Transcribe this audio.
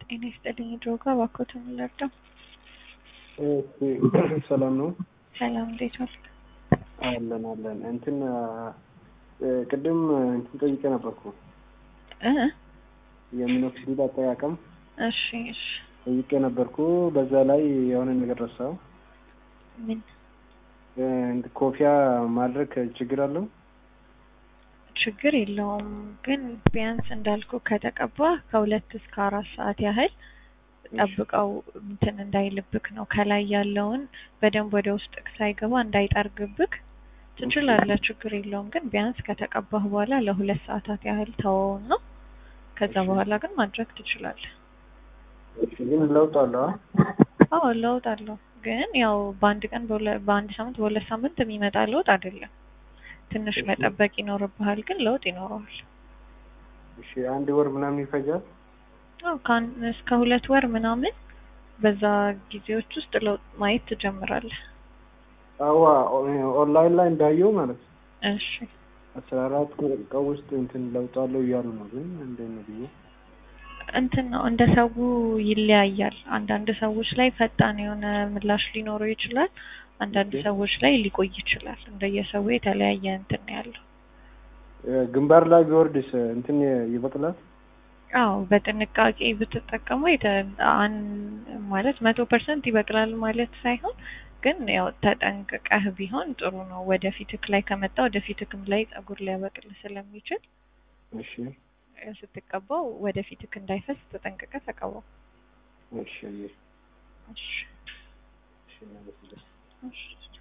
ጤና ይስጥልኝ ድሮጋ እባክዎትን ልርዳው? ሰላም ነው? ሰላም እንዴት ዋልክ? አለን አለን። እንትን ቅድም እንትን ጠይቄ ነበርኩ እ የሚኖክሲዲል አጠቃቀም እሺ እሺ ጠይቄ ነበርኩ። በዛ ላይ የሆነ ነገር ረሳው። ምን ኮፊያ ማድረግ ችግር አለው? ችግር የለውም ግን ቢያንስ እንዳልኩ ከተቀባ ከሁለት እስከ አራት ሰዓት ያህል ጠብቀው እንትን እንዳይልብክ ነው። ከላይ ያለውን በደንብ ወደ ውስጥ ሳይገባ እንዳይጠርግብክ ትችላለህ፣ ችግር የለውም ግን ቢያንስ ከተቀባህ በኋላ ለሁለት ሰዓታት ያህል ተወውን ነው። ከዛ በኋላ ግን ማድረግ ትችላለህ። ግን ለውጥ አለው? አዎ ለውጥ አለው። ግን ያው በአንድ ቀን በአንድ ሳምንት በሁለት ሳምንት የሚመጣ ለውጥ አይደለም። ትንሽ መጠበቅ ይኖርብሃል፣ ግን ለውጥ ይኖረዋል። እሺ አንድ ወር ምናምን ይፈጃል? አዎ ከአንድ እስከ ሁለት ወር ምናምን በዛ ጊዜዎች ውስጥ ለውጥ ማየት ትጀምራለህ። አዋ ኦንላይን ላይ እንዳየው ማለት ነው። እሺ አስራ አራት ቀን ውስጥ እንትን ለውጥ አለው እያሉ ነው። ግን እንዴት ነው ብዬ እንትን ነው እንደ ሰው ይለያያል። አንዳንድ ሰዎች ላይ ፈጣን የሆነ ምላሽ ሊኖረው ይችላል። አንዳንድ ሰዎች ላይ ሊቆይ ይችላል። እንደየሰው የተለያየ እንትን ነው ያለው። ግንባር ላይ ቢወርድስ እንትን ይበቅላል? አዎ በጥንቃቄ ብትጠቀመው ማለት መቶ ፐርሰንት ይበቅላል ማለት ሳይሆን ግን ያው ተጠንቅቀህ ቢሆን ጥሩ ነው። ወደፊትክ ላይ ከመጣ ወደፊትክም ላይ ጸጉር ሊያበቅል ስለሚችል እሺ ስትቀባው ወደፊትክ እንዳይፈስ ተጠንቅቀህ ተቀባው። እሺ እሺ እሺ እሺ